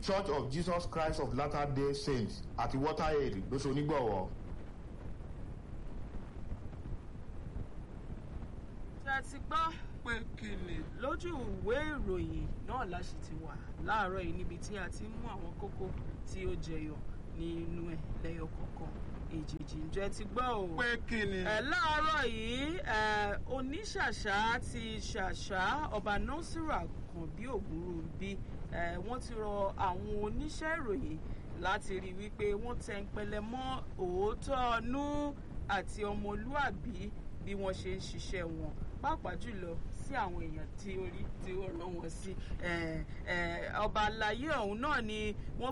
church of jesus christ of latter day saints àti water aid ló ṣe onígbọ̀wọ́. tí a ti gbọ́ pé kìnì lójú ìwé ìròyìn náà la sì ti wà láàárọ̀ yìí níbi tí a ti mú àwọn kókó tí ó jẹyọ nínú ẹ̀ lẹ́yọ kọ̀ọ̀kan èjèèjì ǹjẹ́ ti gbọ́ o. pé kí ni. ẹ láàárọ̀ yìí ẹ oníṣàṣà ti ṣàṣà ọba nasiru àkànbí ògúnrúbí ẹ wọ́n ti rọ àwọn oníṣẹ́ ìròyìn láti rí i wípé wọ́n tẹ ń pẹlẹ mọ́ òótọ́ ọnú àti ọmọlúàbí bí wọ́n ṣe ń ṣiṣẹ́ wọn pàápàá jùlọ sí àwọn èèyàn tí orí tí ó rán wọn sí ọba àlàyé ọ̀hún náà ni wọ́n